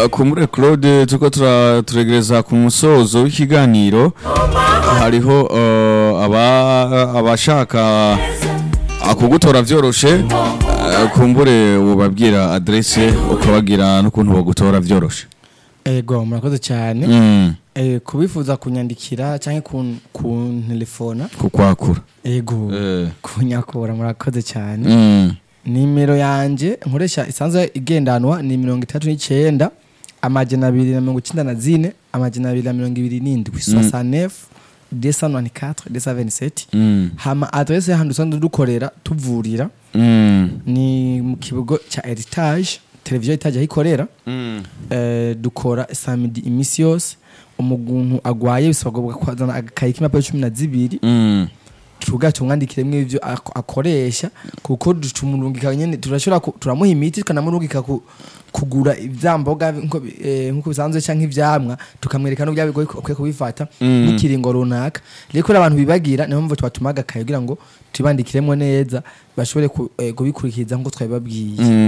Uh, kumure Claude tuko tura- turegereza ku musozo w'ikiganiro hariho uh, aba abashaka akugutora vyoroshe uh, kumbure ubabwira adresse ukabagira n'ukuntu bogutora vyoroshe ego murakoze cyane mm. Eh, kubifuza kunyandikira cyangwa kun- kuntelefona kukwakura ego Eh. kunyakura murakoze cyane mm. nimero yanje nkoresha isanzwe igendanwa ni mirongo itatu n'icyenda amajana abiri na mirongo icyenda na zine amajana abiri na mirongo ibiri n'indwi soixante-neuf deux cent vingt-quatre deux cent vingt-sept Mm. hama adresse y'ahantu dusanzwe dukorera tuvurira Mm. ni mu kibugo cya heritage televiziyo heritage aho ikorera Mm. eh, dukora samedi iminsi yose umuntu agwaye bisabwa kwazana agakayi k'impapuro cumi na zibiri Mm. tuvuga tumwandikiremo ibyo ako- akoresha kuko tumurungika nyene turashobora ku- turamuha imiti tukanamurungika ku- kugura ivyamboga nko bi- eh, nkuko bisanzwe canke ivyamwa tukamwereka n'uburyo bigoye ko akwiye kubifata Mm. n'ikiringo runaka rero kubera abantu bibagira niyo mpamvu tubatuma agakaye kugira ngo tubandikiremo neza bashobore ku- eh, kubikurikiza nk'uko twabibabwiye Mm.